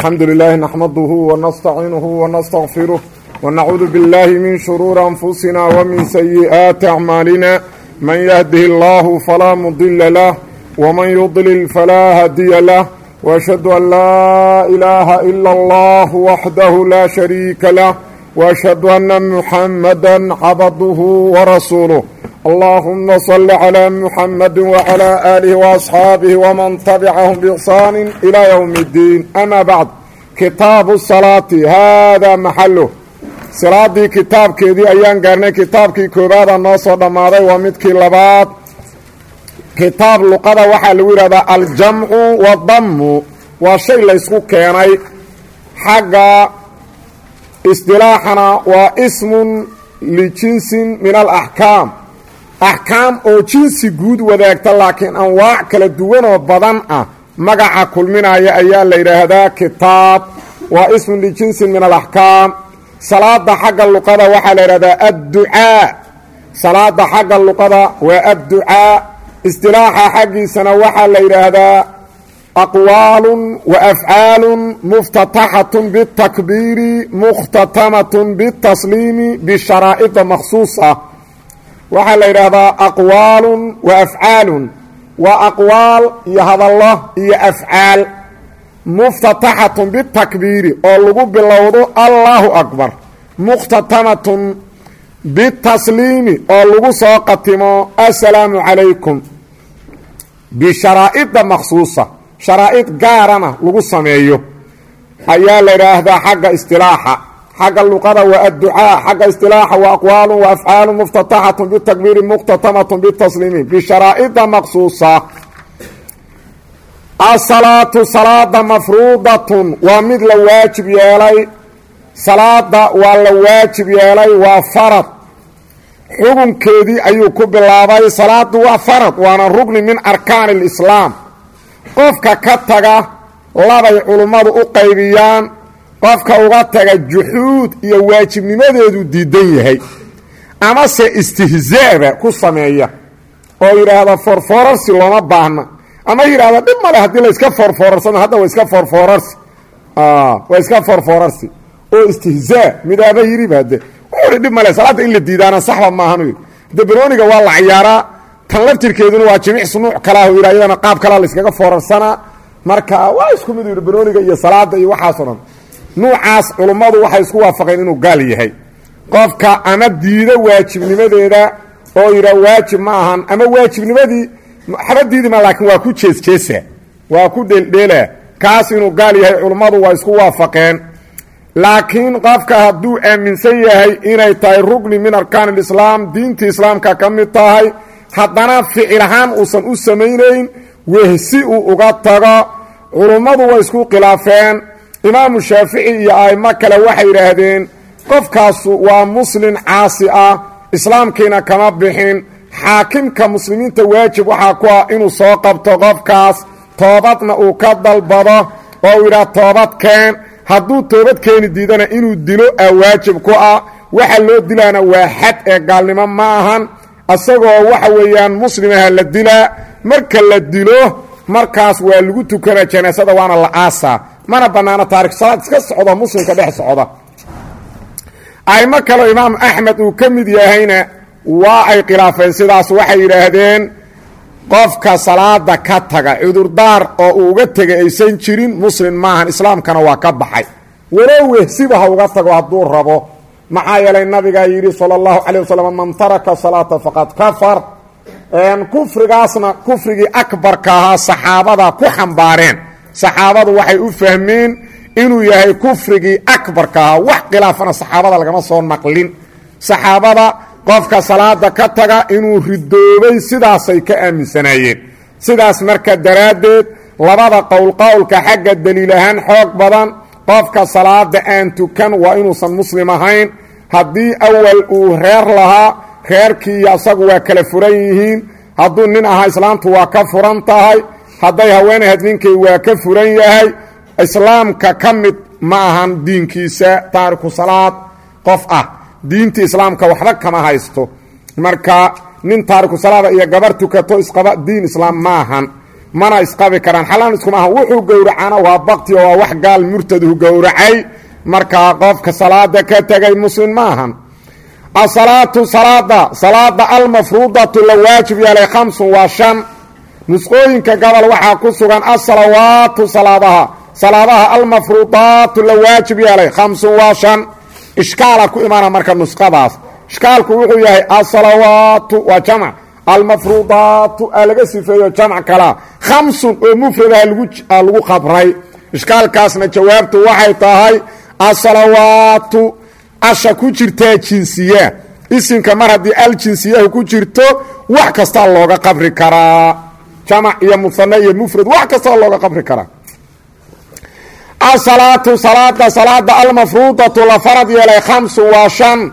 الحمد لله نحمده ونستعينه ونستغفره ونعوذ بالله من شرور أنفسنا ومن سيئات أعمالنا من يهده الله فلا مضل له ومن يضلل فلا هدي له وأشهد أن لا إله إلا الله وحده لا شريك له وأشهد أن محمدا عبده ورسوله اللهم صل على محمد وعلى آله وأصحاabه ومن تبعهم بإحsaan إلى يوم الدين أmا bعd kitaabu الصلاaةi hada maxalo salaadii kitaabkeedii ayaan gaarnay kitaabkii koobaada noo soo dhammaaday waa midkii labaad kitaab luqada waxaa lagu yidhahdaa aljamcu wadamu waa shay laysku keenay xagga isdilaaxana waa ismun lijinsin min alaxkaam axkaam oo jinsi guud wadaagta laakiin anwaac kala duwanoo badan ah magaca kulminaya ayaa la yidhaahdaa kitaab waa ismun lijinsin min alaxkaam salaada xagga luqada waxaa la yidhahdaa adducaa salaada xagga luqada waa adducaa istilaaxa xaggiisana waxaa la yidhaahdaa aqwaalun wa afcaalun muftataxatun bitakbiiri mukhtatamatun bitasliimi bisharaa'ida makhsuusa waxaa la yidhaahdaa aqwaalun wa afcaalun waa aqwaal iyo hadallo iyo afcaal muftataxatun bitakbiiri oo lagu bilowdo allaahu akbar mukhtatamatun bitasliimi oo lagu soo qatimo assalaamu calaykum bisharaa'ida makhsuusa sharaa'id gaarana lagu sameeyo ayaa la yidhaahdaa xagga istilaaxa xagga luqada waa adducaa xagga istilaaxa waa aqwaalu wa afcaalu muftataxatun bitakbiiri mukhtatamatun bitasliimi bisharaa'ida maqsuusa asalaatu salaada mafruudatun waa mid la waajib yeelay salaada waa la waajib yeelay waa farad xukunkeedii ayuu ku bilaabay salaadu waa farad waana rugni min arkaani alislaam qofka ka taga labay culummadu u qaybiyaan qofka uga taga juxuud iyo waajibnimadeedu diidan yahay amase istihzaaba ku sameeya oo yidhaahda forforarsi looma baahna ama yidhahda dhib male haddii la iska forforarsano hadda waa iska forforarsi waa iska forforarsi oo istihzaa midaaba yiriba hade wuxuuhi dhib male salaadda in la diidaana saxba maahan de banooniga waa la cayaaraa tan laftirkeeduna waa jimic sunuuc kalaah yidha iyadana qaab kalaa la iskaga foorarsanaa marka waa isku mid yidhi banooniga iyo salaada iyo waxaasoo dhan nuucaas culummadu waxay isku waafaqeen inuu gaal yahay qofka ama diido waajibnimadeeda oo yidha waajib ma ahan ama waajibnimadii waxba diidima laakiin waa ku jeesjeesa waa ku dheeldheela kaas inuu gaal yahay culummadu waa isku waafaqeen laakiin qofka hadduu aaminsan yahay inay tahay rugni min arkaan alislaam diintii islaamka ka mid tahay haddana ficil ahaan uusan u samaynayn wehsi uu uga tago culummadu way isku khilaafeen imaamu shaafici iyo a'imo kale waxay yidhaahdeen qofkaasu waa muslin caasi ah islaamkiina kama bixin xaakimka muslimiinta waajib waxaa ku ah inuu soo qabto qofkaas toobadna uu ka dalbado oo uu yidhaha toobad keen hadduu toobad keeni diidana inuu dilo aa waajib ku ah waxa loo dilaana waa xad ee gaalnimo ma ahan isagoo waxa weeyaan muslimaha la dilaa marka la dilo markaas waa lagu tukana janaasada waana la aasaa mana bannaano taarikh salaad iska socdo muslimka dhex socda a'imo kaleo imaam axmed uu ka mid yahayna waa ay khilaafeen sidaas waxay yidhaahdeen qofka salaada ka taga cudurdaar oo uu uga tegay aysan jirin muslim maahan islaamkana waa ka baxay walow wehsiba ha uga tago hadduu rabo maxaa yeelay nabigaa yidhi sala allahu calay wasalam man taraka salaata faqad kafar kufrigaasna kufrigii akbarka ahaa saxaabada ku xambaareen saxaabadu waxay u fahmeen inuu yahay kufrigii akbarka ahaa wax khilaafana saxaabada lagama soo naqlin saxaabada qofka salaada ka taga inuu ridoobay sidaasay ka aaminsanaayeen sidaas marka daraaddeed labada qowl qowlka xagga daliil ahaan xoog badan qofka salaada aan tukan waa inuusan muslim ahayn haddii awal uu reer lahaa reerkii iyo asagu waa kala furan yihiin hadduu nin ahaa islaamtu waa ka furan tahay hadday haweenay had ninkay waa ka furan yahay islaamka ka mid ma ahan diinkiisa taariku salaad qof ah diinta islaamka waxba kama haysto marka nin taariku salaada iyo gabar tukato isqaba diin islaam ma ahan mana isqabi karaan xalaan iskuma aha wuxuu gowracana waa bakti oo waa wax gaal murtadu gowracay markaa qofka salaada ka tegay muslim ma ahan asalaatu salaada salaada almafruudatu la waajib yeelay khamsun waa shan nusqooyinka gobol waxaa ku sugan asalawaatu salaadaha salaadaha almafruudaatu la waajib yeelay khamsun waa shan ishkaala ku imaana marka nusqadaas ishkaalku wuxuu yahay asalawaatu waa jamc almafruudaatu aa laga sifeeyo jamc kalaa khamsun oo mufradaha lagu qabray ishkaalkaasna jawaabtu waxay tahay asalawaatu asha ku jirtaa jinsiya isimka mar haddii aljinsiyahu ku jirto wax kastaa looga qabri karaa jamac iyo musane iyo mufrad wax kastaa looga qabri karaa asalaatu salaada salaada almafruudatu la farad yeelay khamsun waa shan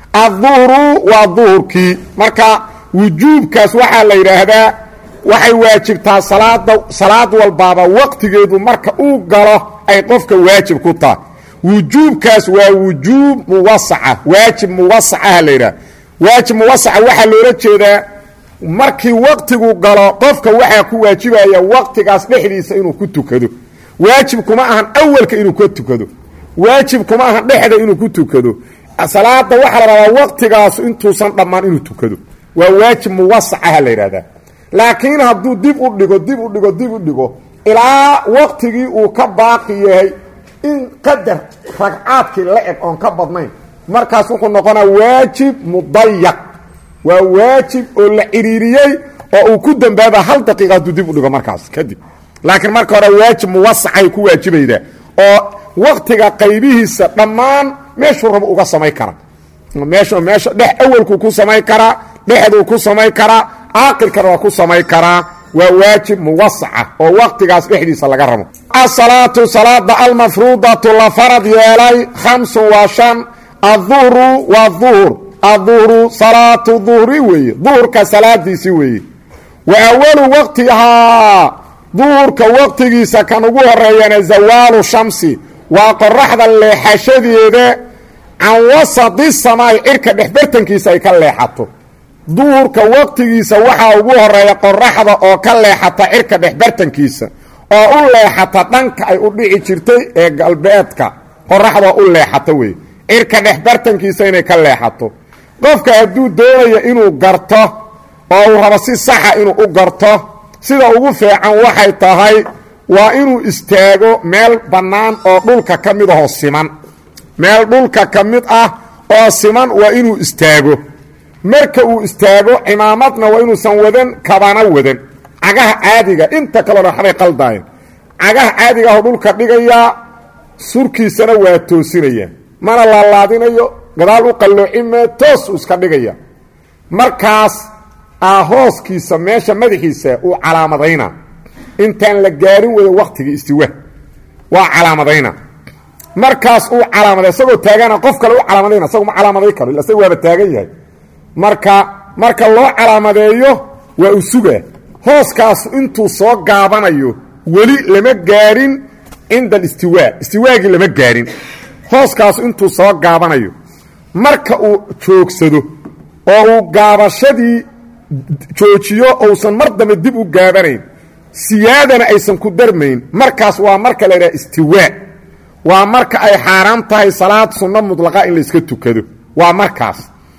adduhru waa duhurkii marka wujuubkaas waxaa la yidhaahdaa waxay waajibtaa salaada salaad walbaaba waqtigeedu marka uu galo ay qofka waajib ku tahay wujuubkaas waa wujuub muwasaca waajib muwasacaha la yidhaha waajib muwasaca waxaa loola jeedaa markii waqtigu galo qofka waxaa ku waajibaya waqtigaas dhexdiisa inuu ku tukado waajib kuma ahan awalka inuu ka tukado waajib kuma ahan dhexda inuu ku tukado salaada waxaa la rabaa waqtigaas intuusan dhammaan inuu tukado waa waajib muwasacaha la yidhahdaa laakiin hadduu dib u dhigo dib u dhigo dib u dhigo ilaa waqtigii uu ka baaqi yahay in qadar ragcaadkii la eg oon ka badnayn markaas wuxuu noqonaa waajib mudayaq waa waajib oo la ciriiriyey oo uu ku dambaaba hal daqiiqa hadduu dib u dhigo markaas kadib laakiin marka hore waajib muwasacay ku waajibaydaa oo waqtiga qaybihiisa dhammaan meeshuu rabo uga samayn kara meesha meesha dhex awalkuu ku samayn karaa dhexduu ku samayn karaa caaqilkana waa ku samayn karaa waa waajib muwasaca oo waqtigaas dhexdiisa laga rabo asalaatu salaada almafruudatu la farad yeelay khamsun waa shan adduhru waa duhur adduhru salaatu duhri weeye duhurka salaadiisii weeye wa awalu waqtihaa duhurka waqtigiisa kan ugu horeeyana zawaalu shamsi waa qoraxda leexashadeeda can wasadi samaai cirka dhexbartankiisa ay ka leexato duhurka waqtigiisa waxaa ugu horeeya qoraxda oo ka leexata cirka dhexbartankiisa oo u leexata dhanka ay u dhici jirtay ee galbeedka qoraxdoo u leexato wey cirka dhexbartankiisa inay ka leexato qofka hadduu doonayo inuu garto oo uu rabo si saxa inuu u garto sida ugu fiican waxay tahay waa inuu istaago meel bannaan oo dhulka ka mid ahoo siman meel dhulka ka mid ah oo siman waa inuu istaago marka uu istaago cimaamadna waa inuusan wadan kabana wadan cagaha caadiga inta kalena waxbay qaldaayeen cagaha caadiga ahoo dhulka dhigayaa surkiisana waa toosinaya mana laalaadinayo gadaal u qalloocime toos uu iska dhigaya markaas aa hooskiisa meesha madaxiisa uu calaamadayna intaan la gaarin wada waktigii istiwa waa calaamadayna markaas uu calaamaday isagoo taagana qof kale u calaamadayna isagu ma calaamaday karo illa isaga waaba taagan yahay marka marka loo calaamadeeyo waa u sugaa hooskaas intuu soo gaabanayo weli lama gaarin cinda alistiwaa istiwaagii lama gaarin hooskaas intuu soo gaabanayo marka uu joogsado oo uu gaabashadii joojiyo ousan mar dambe dib u gaabanayn siyaadana aysan ku darmayn markaas waa marka la yidhaha istiwaa waa marka ay xaaraan tahay salaad sunno mudlaqa in layska tukado waa markaas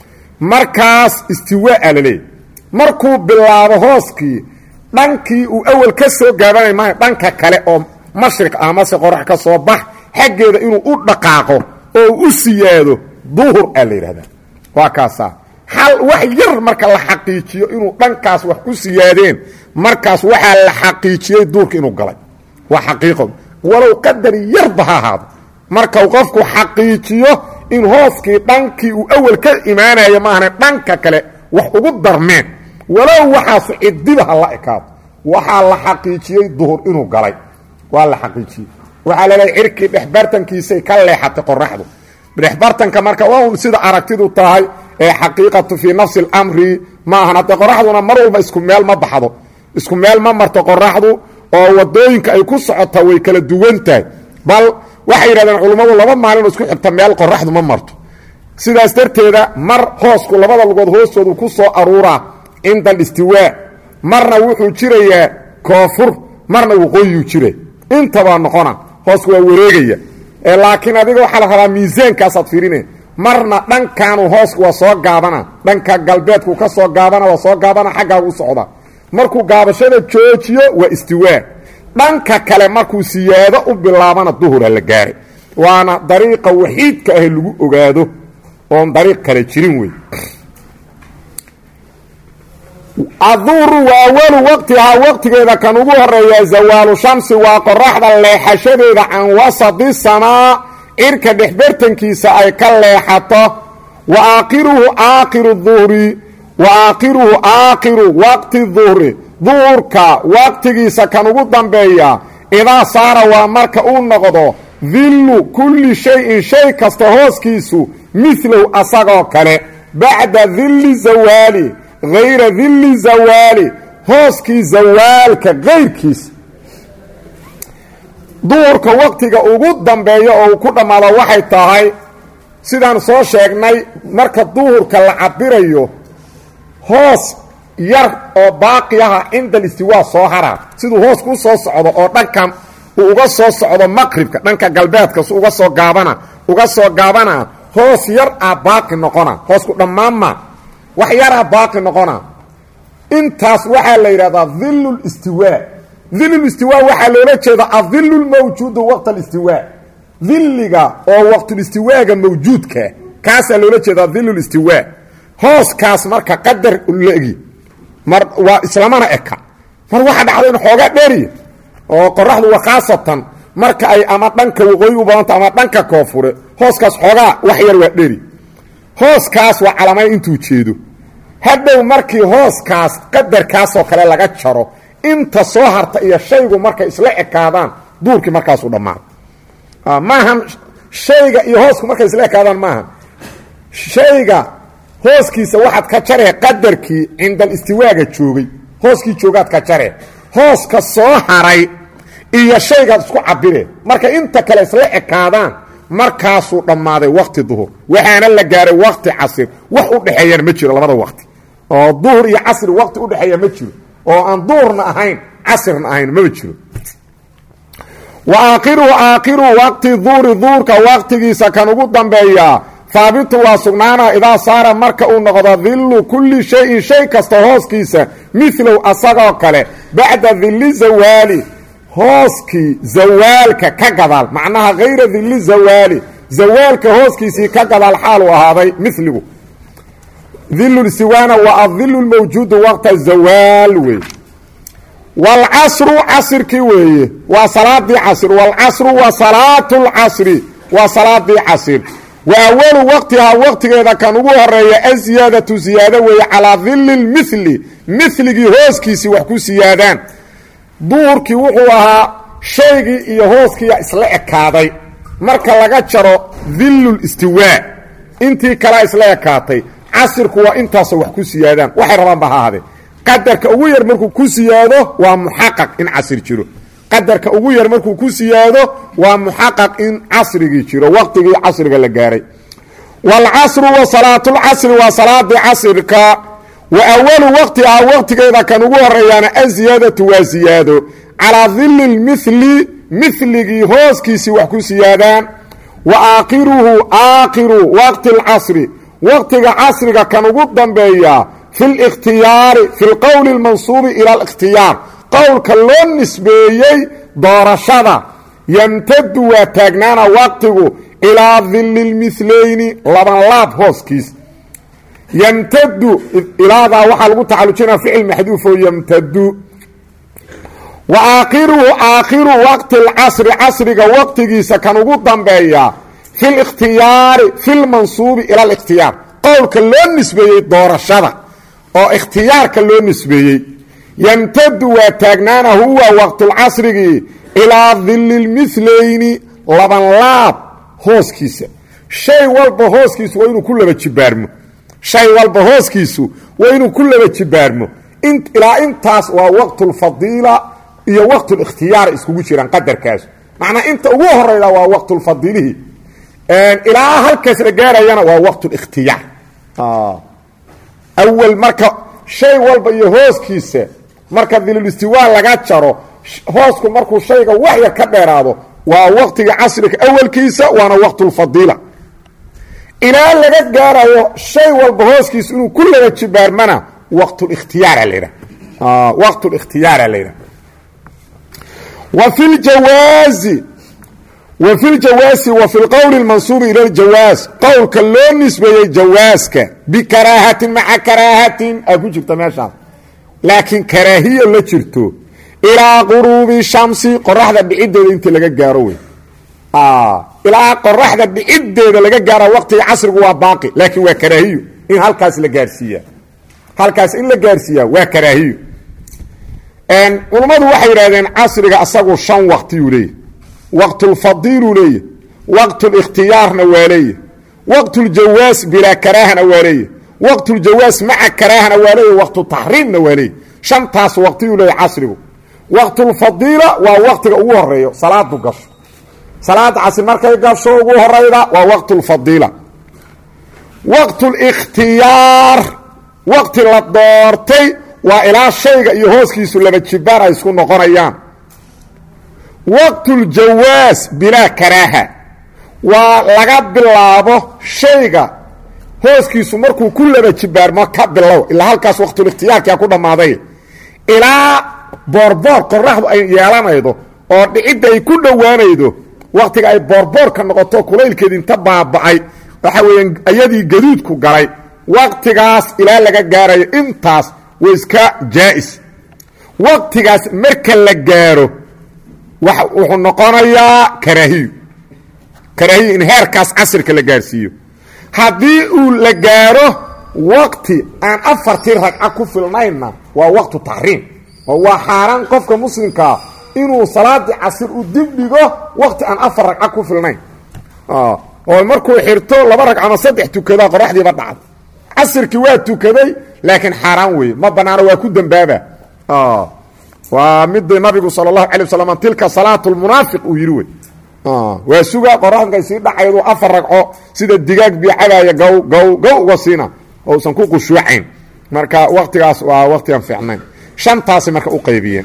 markaas istiwaa a laleeyahy markuu bilaabo hooskii dhankii uu awal ka soo gaabanay maayo dhanka kale oo mashriq amase qorax ka soo bax xaggeeda inuu u dhaqaaqo oo u siyaado duhur aa la yidhahdaa waa kaasaa hal wax yar marka la xaqiijiyo inuu dhankaas wax ku siyaadeen markaas waxaa la xaqiijiyey duurka inuu galay waa xaqiiqo walow qadar yarba ha ahaado markau qofku xaqiijiyo in hooskii dhankii uu awal ka imaanayo maahane dhanka kale wax ugu darmeen walow waxaasu cidiba ha la ekaado waxaa la xaqiijiyey duhur inuu galay waa la xaqiijiyey waxaa laleehay cirkii dhexbartankiisay ka leexatay qoraxdu dhexbartanka marka waa un sida aragtidu tahay ee xaqiiqatu fii nafsi اlamri ma ahan haddee qoraxduna mar walba isku meel ma baxdo isku meel ma marto qoraxdu oo wadooyinka ay ku socota way kala duwan tahay bal waxay yidhahdeen culummadu laba maalin oo isku xigta meel qoraxdu ma marto sidaas darteeda mar hoosku labada lugood hoostoodu ku soo aruuraa cinda alistiwaa marna wuxuu jirayaa koonfur marna waqooyiyuu jira intabaa noqona hoosku waa wareegaya laakiin adiga waxaa la rabaa miisaankaasaad fiirine marna dhankaanu hoosku waa soo gaabana dhanka galbeedku ka soo gaabana waa soo gaabana xaggaagu u socda markuu gaabashada joojiyo waa istiwaa dhanka kale markuu siyaado u bilaabana duhura la gaaray waana dariiqa waxiidka ah lagu ogaado oon dariiq kale jirin wey aduuru waa awalu waqtihaa waqtigeeda kan ugu horeeya zawaalu shamsi waa qoraxda leexashadeeda can wasadi samaa cirka dhexbartankiisa ay ka leexato wa aakhiruhu aakhiru duhri wa aakhiruhu aakhiru waqti duhri duhurka waqtigiisa kan ugu dambeeya idaa saara waa marka uu noqdo dillu kulli shay-in shay kasta hooskiisu midlow asagoo kale bacda dilli zawaali hayra dilli zawaali hooskii zawaalka kayrkiisa duhurka waqtiga ugu dambeeya oo uu ku dhammaado waxay tahay sidaan soo sheegnay marka duhurka la cabirayo hoos yar oo baaqiyaha cinda alistiwaa soo haraa siduu hoosku u soo socdo oo dhankan uu uga soo socdo maqribka dhanka galbeedka su uga soo gaabana uga soo gaabana hoos yar a baaqi noqona hoosku dhammaanma wax yaraa baaqi noqona intaas waxaa la yidhahdaa dilu listiwaa dilulistiwaa waxaa loola jeeda adilu lmawjuudu waqt alistiwaa dilliga oo waqtulistiwaaga mawjuudka kaasaa loola jeedaa dilulistiwaa hooskaas marka qadar legi mar waa islamana eka mar waxaa dhacda in xoogaa dheeriya oo qoraxdu waa khaasatan marka ay ama dhanka waqooyi u badanta ama dhanka koonfure hooskaas xoogaa wax yar waa dheri hooskaas waa calamay intuu jeedo hadhow markii hooskaas qadarkaasoo kale laga jaro inta soo harta iyo shaygu markay isla ekaadaan duurkii markaasuu dhammaado maahan shayga iyo hoosku markay isla ekaadaan maahan shayga hooskiisa waxaad ka jaree qadarkii cinda alistiwaaga joogay hooskii joogaad ka jaree hooska soo haray iyo shaygaad isku cabiree marka inta kale isla ekaadaan markaasuu dhammaaday waqti duhur waxaana la gaaray waqti casir wax u dhexeeyana ma jiro labada waqti oo duhur iyo casri waqti u dhexeeya ma jiro oo aan duhurna ahayn casirna ahayn maba jiro wa aakhiruhu aakhiru waqti duhri duhurka waqtigiisa kan ugu dambeeyaa haabitu waa sugnaana idaa saara marka uu noqdo dillu kulli shayin shay kasta hooskiisa milow asagoo kale bacda dilli zawaali hooskii zawaalka ka gadaal macnaha hayra dilli zawaali zawaalka hooskiisii ka gadaal xaaluu ahaaday miligu dilulistiwaana waa adilu lmawjuudu waqta zawaal wey waalcasru casirkii weeye waa salaadii casr waalcasru wa salaatu lcasri waa salaadii casir wa awalu waqtihaa waqtigeeda kan ugu horeeya aziyaadatu ziyaado weeye calaa dili lmili miligii hooskiisii wax ku siyaadaan duhurkii wuxuu ahaa shaygii iyo hooskiiya isla ekaaday marka laga jaro dilulistiwaa intii kalea isla ekaatay casirku waa intaasoo wax ku siyaadaan waxay rabaanba ha ahaadee qadarka ugu yar markuu ku siyaado waa muxaqaq in casir jiro qadarka ugu yar markuu ku siyaado waa muxaqaq in casrigii jiro waqtigii casriga la gaaray waalcasru wa salaatulcasri waa salaadii casirka wa awalu waqtihaa waqtigeeda kan ugu horeeyaana aziyaadatu waa siyaado calaa dili lmili miligii hooskiisii wax ku siyaadaan wa aakhiruhu aakhiru waqti lcasri waqtiga casriga kan ugu dambeeya fi likhtiyaari fi lqowli اlmansuubi ila alikhtiyaar qowlka loo nisbeeyey doorashada yamtadu waa taagnaana waqtigu ilaa dili lmilayni labanlaab hooskiis ymtadu ilaadaa waxaa lagu tacalujinaa ficil maxduuf oo ymtadu wa aakhiruhu aakhiru waqti lcasri casriga waqtigiisa kan ugu dambeeya fi likhtiyaari fi lmansuubi ila alikhtiyaar qowlka loo nisbeeyey doorashada oo ikhtiyaarka loo nisbeeyey yamtadu waa taagnaana huwa waqtulcasrigii ilaa dili lmilayni labanlaab hooskiisa shay walba hooskiisu waa inuu ku laba jibaarmo shay walba hooskiisu waa inuu ku laba jibaarmo ilaa intaas waa waqtulfadiila iyo waqtulikhtiyaar iskugu jiraan qadarkaas macnaa inta ugu horeyda waa waqtulfadiilihii ilaa halkaas la gaarayana waa waqtulikhtiyaar awal marka shay walba iyo hooskiisa marka dilulistiwaa laga jaro hoosku markuu shayga waxya ka dheeraado waa waqtiga casriga awalkiisa waana waqtulfadiila ilaa laga gaarayo shay walba hooskiisa inuu ku laba jibaarmana waqtulikhtiyaara la yidhaha waqtulikhtiyaara la yidhaha wa fi ljawaazi wa fi ljawaasi wa fi lqowli lmansuubi ila ljawaas qowlka loo nisbeeyey jawaaska bikaraahatin maca karaahatin aa ku jirta meeshaas laakiin karaahiya la jirto ilaa quruubi shamsi qoraxda dhiciddeeda intii laga gaaro wey ilaa qoraxda dhiciddeeda laga gaara waqtiga casrigu waa baaqi laakiin waa karaahiyo in halkaas la gaarsiiya halkaas in la gaarsiiyaa waa karaahiyo culummadu waxay yidhahdeen casriga asagu shan waqtiyuu leeyahy waqtulfadiiluu leeyahy waqtulikhtiyaarna waa leeyahy waqtuljawaas bilaa karaahana waa leeyahy waqtuljawaas maca karaahana waa leeyahy waqtutaxriimna waa leeyahy shantaas waqtiyuu leeyahy casrigu waqtulfadiila waa waqtiga ugu horeeyo salaadu gasho salaada casri markay gasho ugu horayda waa waqtulfadiila waqtulikhtiyaar waqti la doortay waa ilaa shayga iyo hooskiisu laba jibaan ay isku noqonayaan waqtuljawaas bilaa karaaha waa laga bilaabo shayga hooskiisu markuu ku laba jibaarmo ka bilow ilaa halkaas waqtulikhtiyaarkia ku dhammaaday ilaa boorboor qoraxdu ay yeelanaydo oo dhicidda ay ku dhowaanaydo waqtiga ay boorboorka noqoto kulaylkeedi inta baaba'ay waxa weeyaan ayadii gaduudku galay waqtigaas ilaa laga gaarayo intaas waa iska jaa'is waqtigaas marka la gaaro wuxuu noqonayaa karaahiyo karaahiyo in heerkaas casirka la gaarsiiyo haddii uu la gaaro waqti aan afartii ragca ku filnaynna waa waqtu taxriim oo waa xaaraan qofka muslimkaa inuu salaadii casir u dib dhigo waqti aan afar ragca ku filnayn oo markuu xirto laba ragc ama saddex tukadaa qoraxdiiba dhacda casirkii waa tukaday laakiin xaaraan weeye ma banaano waa ku dembaaba waa midii nabigu sal اlahu alay waslam tilka salaat lmunaafiq uu yidhi wey waa suga qoraxdkay sii dhacaydu afar ragco sida digaag biicadaaya gow gow gow uga siina ousan ku qushuucayn marka waktigaas waa wakti aan fiicnayn shantaasi marka uqaybiyeen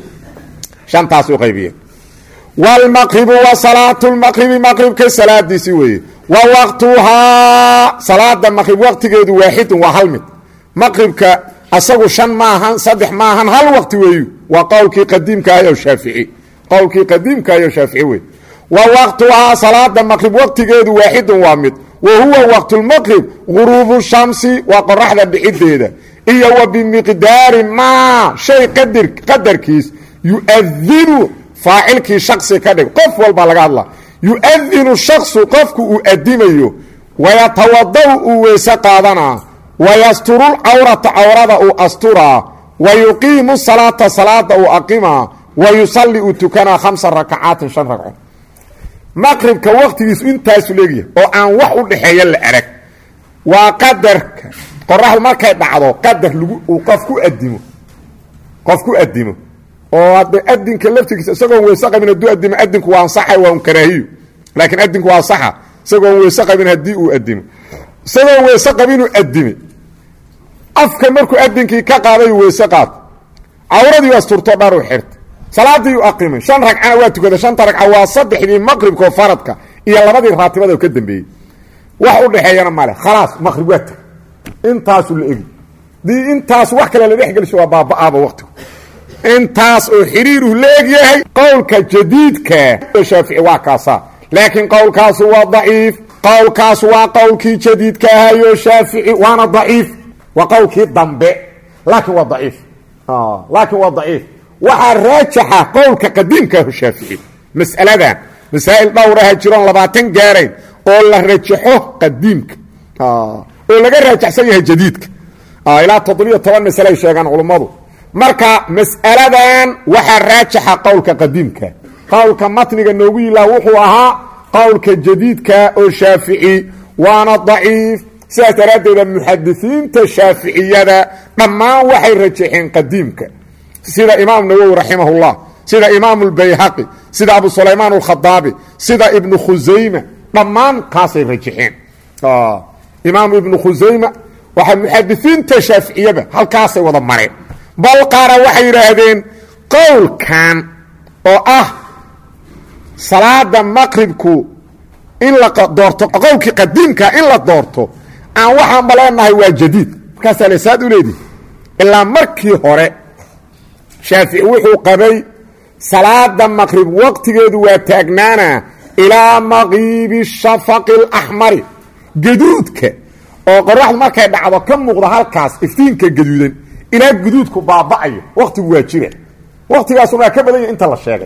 shantaas u qaybiyeen wاlmaqribu wa salaatu lmaqribi maqribka salaadiisi weeye wa waqtuhaa salaada maqrib waqtigeedu waaxidun waa hal mid maqribka asagu shan maahan saddex maahan hal waqti weeyu waa qowlkii qadiimkaayo shaafici qowlkii qadiimkaayo shaafici wey wa waqtuhaa salaada maqrib waqtigeedu waaxidun waa mid wa huwa waqtulmaqrib guruubu shamsi waa qoraxda dhiciddeeda iyo wa bimiqdaari maa shay qadir qadarkiis yuadinu faacilkii shaksi ka dhig qof walbaa laga hadla yuadinu shaksu qofku uu adimayo wayatawadau uu weyse qaadanaa wayasturul cawrata cawrada uu asturaa wa yuqiimu salaata salaada uu aqimaa wa yusalli uu tukanaa khamsa rakacaatin shan ragco maqribka waqtigiisu intaasu leegyahay oo aan wax u dhexeeya la arag waa qadarka qoraxdu markay dhacdo qadar lagu uu qof ku adimo qof ku adimo oo hadde adinka laftigiisa isagoon weyse qabin hadduu adimo adinku waa ansaxa waa un karaahiyo laakiin adinku waa saxa isagoon weyse qabin haddii uu adimo isagoon weyse qabinuu adime afka markuu adinkii ka qaaday weyse qaato cawradii asturto dharu xirta salaadii u aqimay shan ragcana waa tukada shanta ragca waa saddexdii maqribkao faradka iyo labadii raatibada ka dambeeyey wax u dhexeeyana male khalaas maqrib waa tag intaasu la egi dii intaas wax kale la dhexgelisho waa baaba-aaba waqtigu intaas oo xiriiruhu la egyahay qowlka jadiidka shaafici waa kaasaa laakiin qowlkaasu waa daciif qowlkaas waa qowlkii jadiidka ahayo shaafici waana daciif waa qowlkii dambe laakiin waa daciif laakiin waa daciif waxaa raajaxa qowlka qadiimkaaho shaafici mas'aladan masaa'il dhowraha jiroon labaatan gaarayn oo la rajaxo qadiimka oo laga raajaxsan yahay jadiidka ilaa toddobiyo toban masale ay sheegaan culummadu marka mas'aladan waxaa raajaxa qowlka qadiimka qowlka matniga noogu yilaa wuxuu ahaa qowlka jadiidka oo shaafici waana daciif sidaas daraaddeeda muxadisiinta shaaficiyada dhammaan waxay rajaxeen qadiimka sida imaam nawowi raximahullah sida imaam اlbayhaqi sida abu sulaymaan اlkhadaabi sida ibnu khusayma dhammaan kaasay rajaxeen imaam ibnu khusayma waxaa muxadisiinta shaaficiyaba halkaasay wada mareen bal qaara waxay yidhaahdeen qowlkan oo ah salaada maqribku in la doorto qowlkii qadiimka in la doorto aan waxaan baleenahay waa jadiid markaasaa le saad u leedihi ilaa markii hore shaafici wuxuu qabay salaada maqrib waqtigeedu waa taagnaana ilaa maqiibi shafaqi اlaxmari gaduudka oo qoraxdu markay dhacdo ka muuqda halkaas iftiinka gaduudan ilaa guduudku baaba'ayo waqtigu waa jira waqtigaasuna waa ka badan yahi inta la sheegay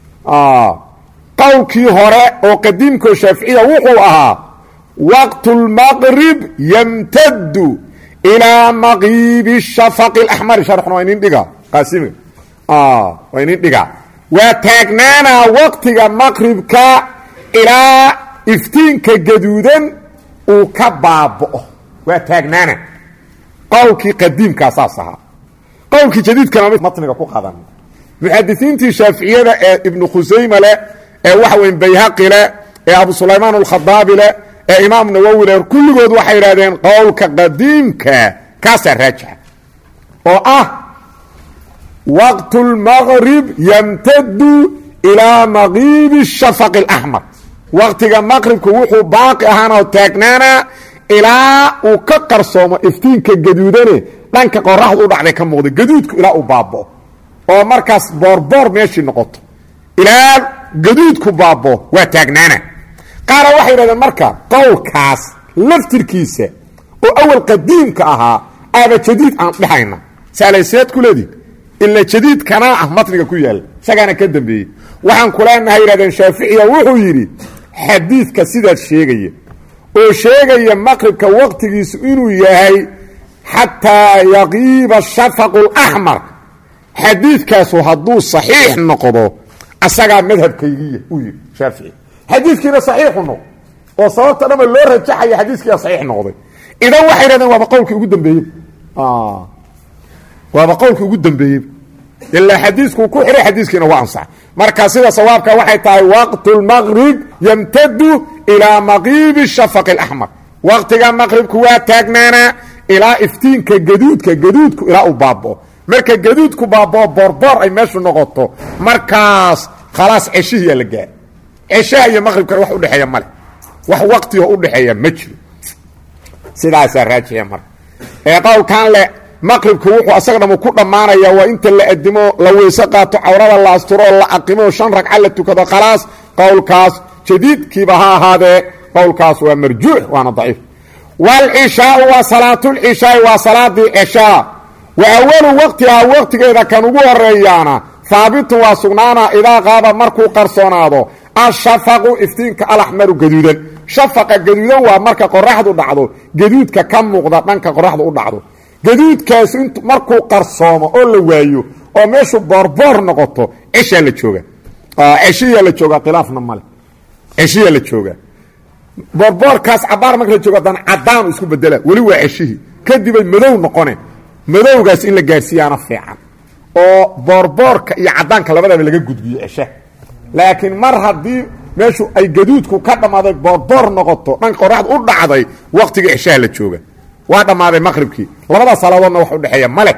qowlkii hore oo qadiimkao shaaficiya wuxuu ahaa waqtu اlmaqrib yamtadu ilaa maqiibi shafaqi اlaxmari sharxuna waa inin dhiga qaasimiga waa inin dhigaa waa taagnaanaa waqtiga maqribka ilaa iftiinka gaduudan uu ka baaba'o waa taagnaana qowlkii qadiimkaa saas ahaa qowlkii jadiidkana matniga ku qadan muxadisiintii shaaficiyada ee ibnu khusayme leh ee waxa weyn bayhaqi leh ee abu sulaymaan alkhadaabi leh ee imaam nawowi leh kulligood waxay yidhahdeen qowlka qadiimka kaasaa raajixa oo ah waqtu lmaqrib yamtadu ilaa maqiibi shafaqi اlaxmar waqtiga maqribku wuxuu baaqi ahaanoo taagnaanaa ilaa uu ka qarsoomo iftiinka gaduudane dhanka qoraxdu u dhacday ka muuqda gaduudku ilaa uu baabao oo markaas boorboor meeshii noqoto ilaa gaduudku baabo waa taagnaana qaara waxay yidhahdeen marka qowlkaas laftirkiisa oo awal qadiimka ahaa aaba jadiid aan dhehayna saalayseed ku leedihin ila jadiid kanaa ah matniga ku yaalla isagaana ka dambeeyey waxaan kuleenahay yidhahdeen shaaficiya wuxuu yidhi xadiidka sidaas sheegaya oo sheegaya maqribka waqtigiisu inuu yahay xataa yaqiiba shafaqu اlaxmar xadiidkaasu hadduu saxiix noqdo asagaa madhabkaygiya uu yidhi shaafici xadiidkiina saxiixu noqdo oo sababta dhama loo rajaxaya xadiiskiia saxiix noqday idan waxay yidhahdeen waaba qowlkii ugu dambeeyey waaba qowlkii ugu dambeeyey ilaa xadiiskuu ku xihay xadiiskiina waa ansax marka sida sawaabka waxay tahay waqtu lmaqrib yamtadu ilaa maqiibi shafaqi اlaxmar waqtiga maqribku waa taagnaanaa ilaa iftiinka gaduudka gaduudku ilaa uu baabao marka gaduudku baabao boorboor ay meeshu noqoto markaas khalaas ceshihiyaa la gaara ceshaha iyo maqribkana wax udhexeeya male wax waqtigo udhexeeya ma jiro sidaasaa raajixa marka ee qowlkan le maqribku wuxuu asaga dhamu ku dhammaanaya waa inta la adimo la weyse qaato cawrada la asturo oo la aqimo shan ragca la tukado khalaas qowlkaas jadiidkiiba ha ahaadee qowlkaas waa marjuux waana daciif wاlcishaau waa salaatulcishaai waa salaadii cishaa wa awalu waqtihaa waqtigeeda kan ugu horeeyaana haabitun waa sugnaana idaa qaaba markuu qarsoonaado ashafaqu iftiinka alaxmaru gaduudan shafaqa gaduudan waa marka qoraxdu dhacdo gaduudka ka muuqda dhanka qoraxdu u dhacdo gaduudkaasu int markuu qarsoomo oo la waayo oo meeshu boorboor noqoto ceshaa la jooga ceshiyaa la joogaa khilaafna male ceshiyaa la joogaa boorboorkaas cabaar marka la joogo haddana caddaanu isku bedela weli waa ceshihii kadibay madow noqone madowgaas in la gaarsiiyaana fiican oo boorboorka iyo caddaanka labadaba laga gudbiyo ceshaha laakiin mar haddii meeshu ay gaduudku ka dhammaaday boorboor noqoto dhanka qoraxda u dhacday waqtiga ceshaha la jooga waa dhammaaday maqribkii labadaas salaadoodna wax udhexeeya male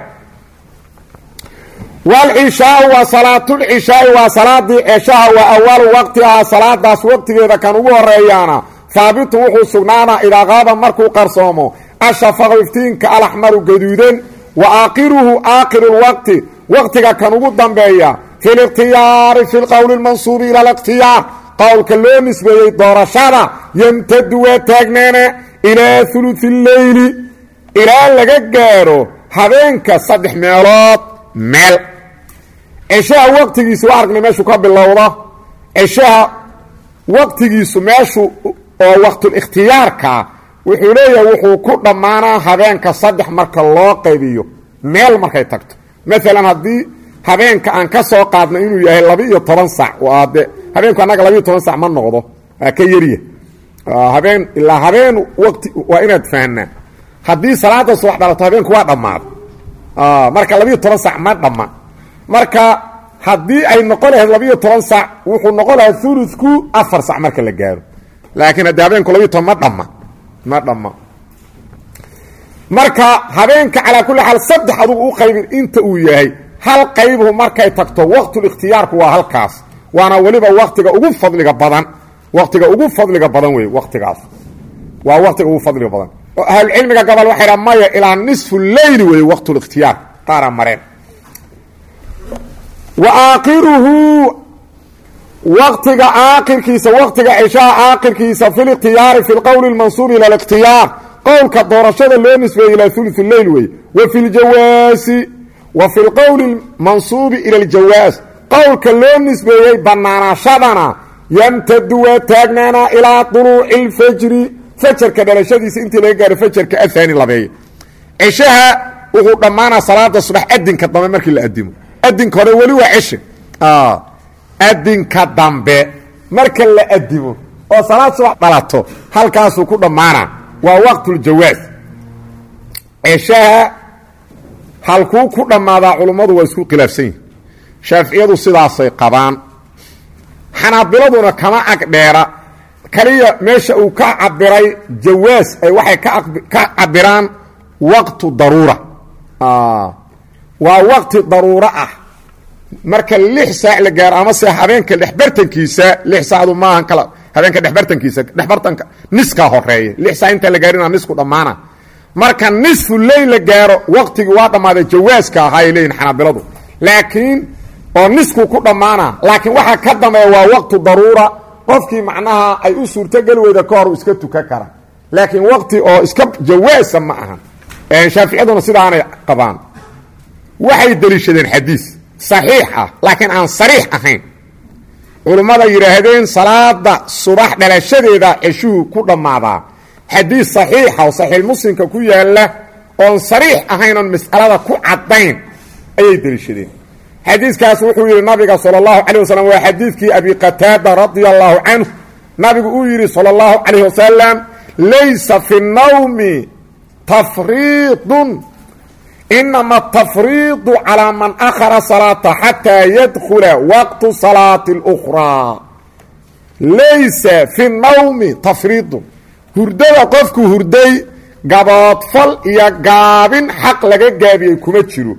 wlcishaau waa salaatulcishaai waa salaadii ceshaha waa awalu waqtihaa salaadaas waqtigeeda kan ugu horeeyaana haabitun wuxuu sugnaanaa idaa qaaba markuu qarsoomo ashafaqu iftiinka alaxmaru gaduudan wa aakhiruhu aakhiru lwaqti waqtiga kan ugu dambeeya fi likhtiyaari fi lqowli lmansuubi ila likhtiyaar qowlka loo nisbeeyey doorashada yamtadu waa taagnaana ilaa uluثi اleyli ilaa laga gaaro habeenka saddex meelood meel ceshaha waqtigiisu waa aragnay meeshuu ka bilowda ceshaha waqtigiisu meeshu oo waqtulikhtiyaarkaa wuxuu leeyahay wuxuu ku dhammaanaa habeenka saddex marka loo qaybiyo meel markay tagto maalan haddii habeenka aan ka soo qaadno inuu yahay laba-iyo toban sac waa de habeenku annaga labaiyo toban sac ma noqdo waa ka yarya habeen ilaa habeen waqti waa inaad fahnaa haddii salaada subax dhalato habeenku waa dhammaada marka labiiyo toban sac ma dhamma marka haddii ay noqon lahayd labiiyo toban sac wuxuu noqon lahaa uludku afar sac marka la gaaro laakiin haddii habeenku labiiyo toban ma dhamma ma dhamma marka habeenka calaa kulli xaal saddex adugu u qaybin inta uu yahay hal qaybhu markay tagto waqtulikhtiyaarku waa halkaas waana weliba waktiga ugu fadliga badan waktiga ugu fadliga badan wey waktigaas waa waktiga ugu fadliga badan oo ahlucilmiga gobol waxay dha maya ilaa nisfu leyli wey waqtulikhtiyaar qaara mareen wa aakhiruhu waktiga aakirkiisa waktiga cishaha aakirkiisa fi likhtiyaari fi lqowli اlmansuub ila اlikhtiyaar qowlka doorashada loo nisbeeyey ilaa ulu leyl wey wa fi ljawaasi wa fi lqowli mansuubi ila aljawaas qowlka loo nisbeeyey banaanaashadana yamtadu waa taagnaanaa ilaa duluuci اlfajri fajarka dhalashadiisa intii laga gaaro fajarka ahaani labeeye cishaha wuxuu dhammaanaa salaada subax adinka dambe markii la adimo adinka hore weli waa cishe adinka dambe marka la adimo oo salaad subax dhalato halkaasuu ku dhammaanaa waa waqtuljawaas cishaha halkuu ku dhammaadaa culummadu waa isku khilaafsan yihin shaaficiyadu sidaasay qabaan xanaabiladuna kama agdheera kaliya meesha uu ka cabiray jawaas ay waxay ka cabiraan waqtu daruura waa waqti daruuro ah marka lix saac la gaaro amase habeenka dhexbartankiisa lix saacdu maahan kala habeenka dhexbartankiisa dhexbartanka niskaa horeeya lix saac intaan la gaarinaa nisku dhammaana marka nisfu leyl la gaaro waqtigii waa dhammaaday jawaaska ahaa ay leeyihin xanaabiladu laakiin oo nisku ku dhammaana laakiin waxaa ka dambeeya waa waqtu daruura qofkii macnaha ay u suurtogeli weyda ka hor u iska tukan kara laakiin waqti oo iska jawaasa ma aha shaaficiyaduna sidaanay qabaan waxay deliishadeen xadiis saxiix ah laakiin aan sariix ahayn culummada yidhaahdeen salaada subax dhalashadeeda ceshuhu ku dhammaadaa xadiis saxiixa oo saxiix muslimka ku yaalla oon sariix ahayn oon mas'alada ku caddayn ayay deliishadeen xadiiskaas wuxuu yidhi nabiga sala allahu calayh wasalam waa xadiidkii abi qataada radia allahu canhu nabigu uu yidhi sala allahu calayh wasalam laysa fi nnawmi tafriidun inama atafriidu calaa man akhara salaata xataa yadkhula waqtu salaati اlukhraa laysa fi nnawmi tafriidun hurdada qofku hurday gaboodfal iyo gaabin xaq laga gaabiyey kuma jiro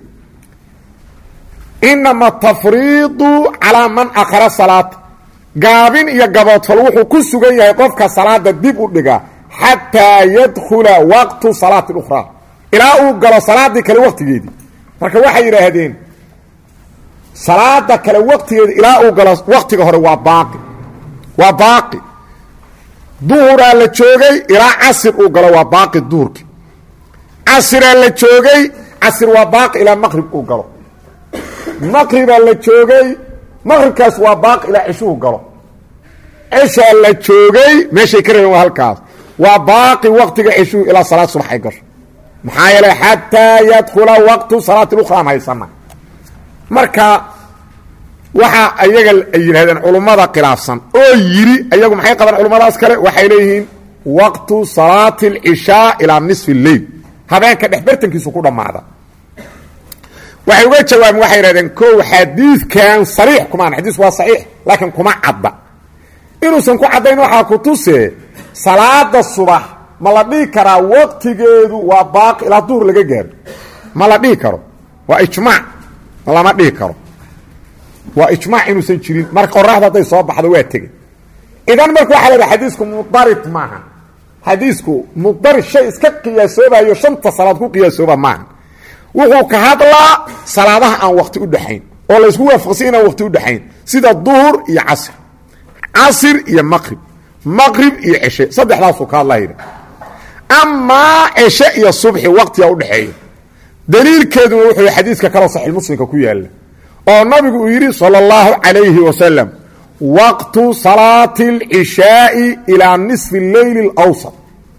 inama atafriidu calaa man akhara salaata gaabin iyo gaboodfal wuxuu ku sugan yahay qofka salaada dib u dhiga xataa yadkhula waqtu salaati اlukhraa ilaa uu galo salaadii kale waqtigeedii marka waxay yidhaahdeen salaada kale waqtigeedi ilaa uu galo waqtiga hore waa baaqi waa baaqi duhuraa la joogay ilaa casir uu galo waa baaqi duhurki casiraa la joogay casir waa baaqi ilaa maqrib uu galo maqribaa la joogay maqribkaas waa baaqi ilaa cishuhu galo cishaa la joogay meeshay ka rabeen waa halkaas waa baaqi waqtiga cishuhu ilaa salaad subax ay gasho maxaa yeelay xataa yadkhula waqtu salaati اlukra aan haysana marka waxa ayaga ay yidhahdeen culummada khilaafsan oo yidhi ayagu maxay qabaan culummadaas kale waxay leeyihiin waqtu salaati اlcishaa ilaa nisfi اleyl habeenka dhexbartankiisu ku dhammaada waxay uga jawaabeen waxay yidhahdeen kow xadiidkan sariix kumaan xadiisku waa saxiix laakiin kuma cadda inuusan ku caddayn waxaa ku tuse salaada subax ma la dhihi karaa waqtigeedu waa baaqi ilaa duhur laga gaaro ma la dhihi karo waa ijmaac lama dhihi karo waa ijmaac inuusan jirin marka qoraxda hadday soo baxdo waa tegey idan marka waxaa leedahay xadiisku mudarid maaha xadiisku mudarid shay iska qiyaasoobayo shanta salaad ku qiyaasooba maaha wuxuu ka hadlaa salaadaha aan wakti u dhexayn oo laysku waafaqsay inaan wakti u dhexayn sida duhur iyo casr casir iyo maqrib maqrib iyo ceshe saddexdaasuu ka hadlayna amaa ceshe iyo subxi waqtiga udhexeeya daliilkeeduna wuxuu xadiidka kaloo saxiix muslimka ku yaalla oo nabigu uu yidhi salى اllahu calayhi wasalam waqtu salaati اlcishaaءi ilaa nisfi اleyli اlawsat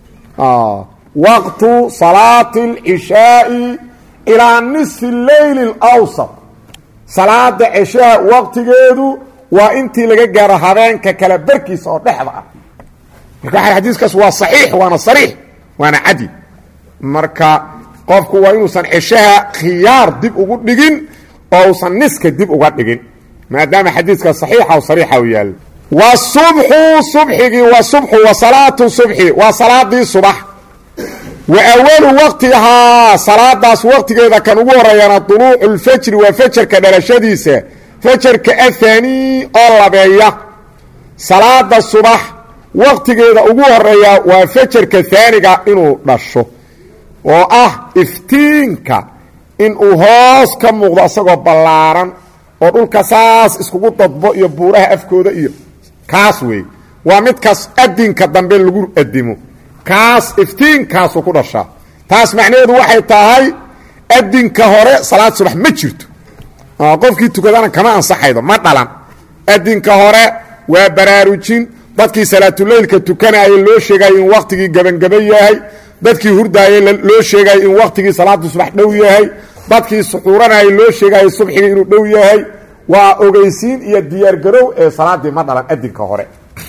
waqtu salaati اlcishaaءi ilaa nisfi اleyli اlawsat salaada ceshaha waqtigeedu waa intii laga gaaro habeenka kale barkiisa oo dhexda ah marka waa xadiiskaas waa saxiix waana sariix waana cadi marka qofku waa inuusan ceshaha khiyaar dib ugu dhigin oo usan niska dib uga dhigin maadaama xadiiska saxiixa o sariixa u yaallo wasubxu subxigii wa subxu wa salaatu subxi waa salaadii subax wa awalu waqtihaa salaadaas waqtigeeda kan ugu horeeyana duluucu lfajri waa fajarka dhalashadiisa fajarka ahaanii oo labeeya salaada subax waqtigeeda ugu horeeya waa fajarka haaniga inuu dhasho oo ah iftiinka inuu hoos ka muuqdo isagoo ballaaran oo dhulka saas iskugu dadbo iyo buuraha afkooda iyo kaas wey waa midkaas adinka dambe lagu adimo kaas iftiinkaasu ku dhashaa taas macnaheedu waxay tahay adinka hore salaad subax ma jirto qofkii tukadana kama ansaxaydo ma dhalan adinka hore waa baraarujin dadkii salaatuleylka tukanayay loo sheegay in waktigii gebangaba yahay dadkii hurdaayay loo sheegay in waktigii salaada subax dhow yahay dadkii suxuuranayay loo sheegay subxigii inuu dhow yahay waa ogeysiin iyo diyaargarow ee salaadii ma dhalan adinka hore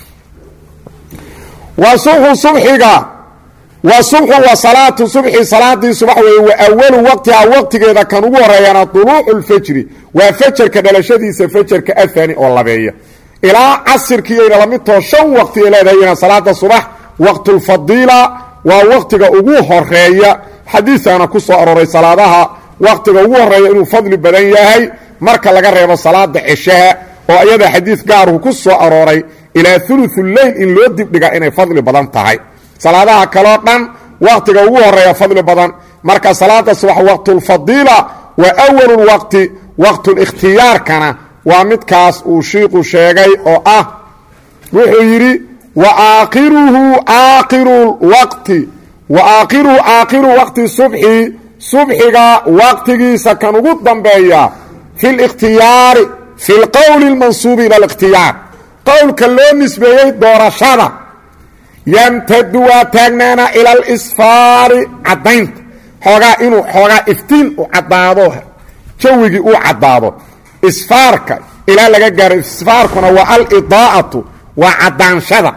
wa subxu subxiga wa subxu wa salaatu subxi salaadii subax weeye wa awalu waqtihaa waqtigeeda kan ugu horeeyana duluucu lfajri waa fajarka dhalashadiisa fajarka ahaani oo labeeya ilaa casirkiiyayna lamidtoo shan waqti ay leedahayna salaada subax waqtulfadiila waa waqtiga ugu horeeya xadiisaana ku soo arooray salaadaha waqtiga ugu horeeya inuu fadli badan yahay marka laga reebo salaada ceshaha oo iyada xadiid gaaruhu ku soo arooray ilaa uluثu leyl in loo dibdhiga inay fadli badan tahay salaadaha kaloo dhan waqtiga ugu horeeya fadli badan marka salaada subax waqtulfadiila waa awalu waqti waqtulikhtiyaarkana waa midkaas uu shiiku sheegay oo ah wuxuu yidhi wa aakhiruhu aakhiru waqti wa aakhiruhu aakhiru waqti subxi subxiga waqtigiisa kan ugu dambeeya fi likhtiyaari fi lqowli اlmansuubi ila اlikhtiyaar qowlka loo nisbeeyey doorashada yamtadu waa taagnaana ila alisfaari caddaynta xoogaa inuu xoogaa iftiin u caddaado jawigii uu caddaado isfaarka ilaa laga gaaro isfaarkuna waa alidaa'atu waa caddaanshada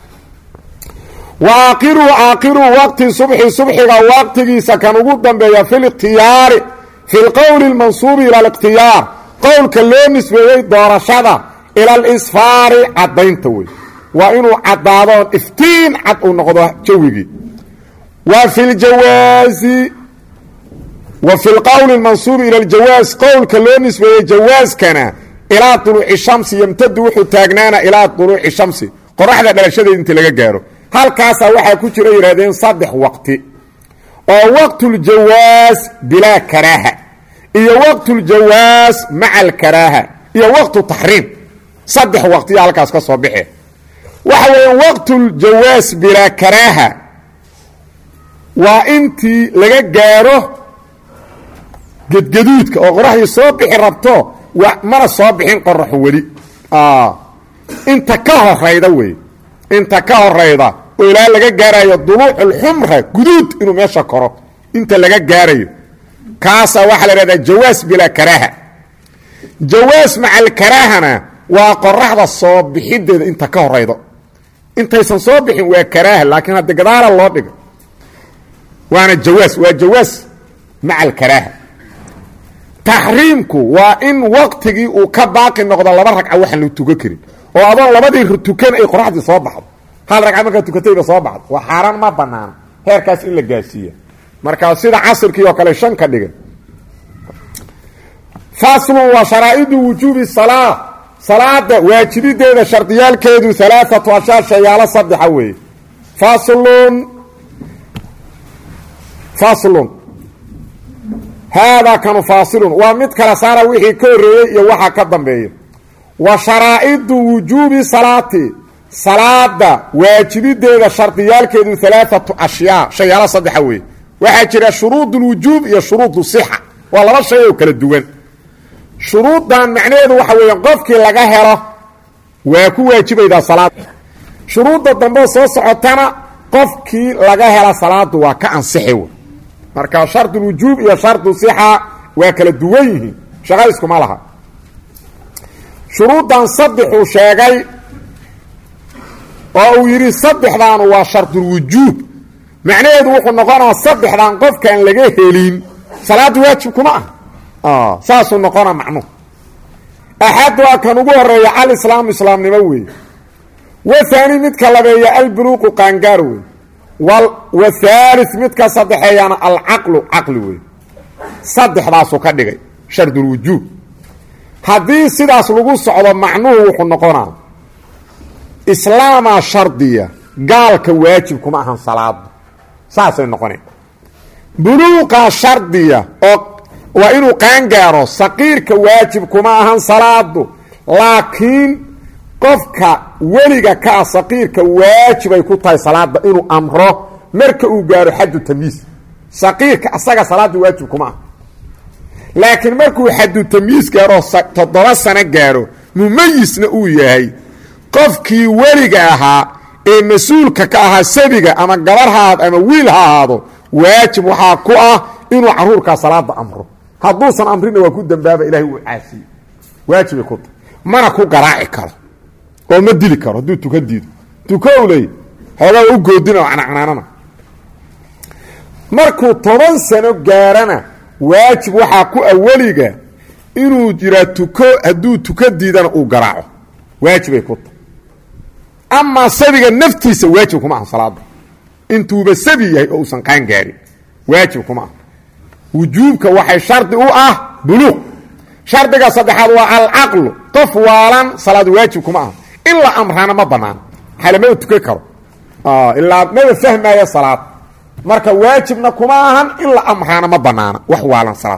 wa aakhiruhu aakhiruhu waqti subxi subxiga waqtigiisa kan ugu dambeeya fi likhtiyaari fi lqowli اlmansuubi ila alikhtiyaar qowlka loo nisbeeyey doorashada ila alisfaari caddaynta wey waa inuu caddaado iftiin cad uu noqdo jawigii wa fi ljawaazi wa fi lqowli اlmansuubi ila aljawaaz qowlka loo nisbeeyey jawaaskana ilaa duluuci shamsi yamtadu wuxuu taagnaana ilaa duluuci shamsi qoraxda dhalashadeed inta laga gaaro halkaasaa waxaa ku jira yidhahdeen saddex waqti oo waqtuljawaas bilaa karaaha iyo waqtuljawaas maca alkaraaha iyo waqtu taxriim saddex waqtiya halkaas ka soo baxe waxa weeyaan waqtuljawaas bilaa karaaha waa intii laga gaaro gedgaduudka oo qoraxdii soo bixi rabto mana soo bixin qoraxu weli inta ka horayda wey inta ka horayda oo ilaa laga gaarayo duluuculxumra guduud inuu meesha koro inta laga gaarayo kaasaa waxaa la ihahdaa jawaas bilaa karaaha jawaas maca alkaraahana waa qoraxda soo bixideeda inta ka horaydo intaysan soo bixin waa karaaha laakiin hadda gadaala loo dhiga waana jawaas waa jawaas maca alkaraaha taxriimku waa in waqtigii uu ka baaqi noqdo laba ragca waxaan la tukan karin oo adoon labadii tukan ay qoraxdii soo baxdo hal ragca markaa tukatayba soo baxdo waa xaaraan ma banaana heerkaas in la gaarsiiya markaa sida casirkii oo kale shan ka dhigan faslun waa sharaa'idu wujuubi salaa salaada waajibideeda shardiyaalkeedu alaaatu ashaar shayaalo saddexa weeye faslun faslun haadaa kanu faasilun waa mid kala saara wixii ka horreeyey iyo waxaa ka dambeeya wa sharaa'idu wujuubi salaati salaada waajibideeda shardiyaalkeedu alaaatu ashyaa shayaalo saddexa weeye waxaa jira shuruud اlwujuub iyo shuruud sixa waa laba shay oo kala duwan shuruuddan macnaheedu waxa weeya qofkii laga helo waa ku waajibaydaa salaad shuruudda dambe soo socotana qofkii laga hela salaadu waa ka ansixi w marka shard اlwujuub iyo shardu sixa waa kala duwan yihiin shaqa iskuma laha shuruuddan saddexuu sheegay oo uu yidhi saddexdaanu waa shardulwujuub macnaheedu wuxuu noqonaa saddexdan qofkaan laga helin salaaddu waajib kuma ah saasuu noqona macnuhu axad waa kan ugu horeeya alislaamu islaamnimo weeye wahaani midka labeeya albuluuqu qaangaar wey wahaali midka saddexeeyana alcaqlu caqli wey saddexdaasuu ka dhigay shardulwujuub haddii sidaas lagu socdo macnuhu wuxuu noqonaa islaamaa shardiya gaalka waajib kuma ahan salaadu saasay noqoneen buluuqaa shardiya oo waa inuu qaangaaro saqiirka waajib kuma ahan salaadu laakiin qofka weliga ka ah saqiirka waajibay ku tahay salaada inuu amro marka uu gaaro xaddu tamyiis saqiirka asaga salaada waajib kuma ah laakiin markuu xaddu tamyiis gaaro toddoba sano gaaro mumayisna uu yahay qofkii weliga ahaa ee mas-uulka ka ahaa sabiga ama gabar ha ahaado ama wiil ha ahaado waajib waxaa ku ah inuu caruurkaa salaada amro hadduusan amrina waa ku dambaaba ilahay uu caasiye waajibay ku tahay mana ku garaaci karo oo ma dili karo hadduu tuka diido tukow ley xoogaa u goodina oo canacnaanana markuu toban sano gaarana waajib waxaa ku aweliga inuu jiraa tuko hadduu tuka diidana uu garaaco waajibay ku tahay amaa sabiga naftiisa waajib kuma aha salaada intuuba sabi yahay oo uusan qaan gaarin waajib kuma aha wujuubka waxay shardi u ah buluuq shardiga saddexaad waa alcaqlu qof waalan salaad waajib kuma aha in la amraana ma banaano xalamada tukan karo ilaa maba fahmaya salaad marka waajibna kuma ahan in la amraana ma banaana wax waalan salaad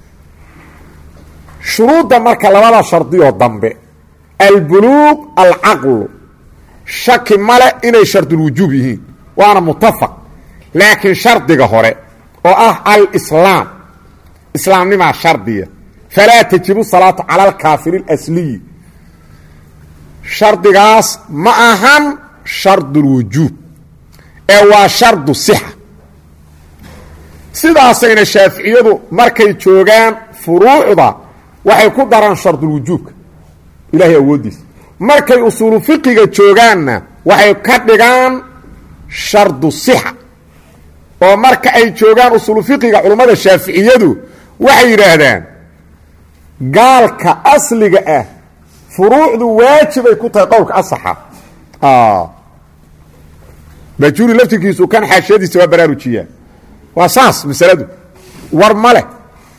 shuruudda marka labada shardiyoo dambe albuluuq alcaqlu shaki male inay shardulwujuub yihiin waana mutafaq laakiin shardiga hore oo ah alislaam islaamnimaa shardiya falaa tajibu salaatu cala alkaafiri اlasliyi shardigaas ma ahan shardulwujuub ee waa shardu sixa sidaasayna shaaficiyadu markay joogaan furuucda waxay ku daraan shardulwujuubka ilaahay awooddiisa markay usuulu fiqiga joogaanna waxay ka dhigaan shardu sixa oo marka ay joogaan usuulu fiqiga culummada shaaficiyadu waxay yidhaahdaan gaalka asliga ah furuucdu waajibay ku tahay qowlka asaxa bajuuri laftirkiisu kan xaashiyadiisa waa baraarujiyaa waa saas masaladu war ma leh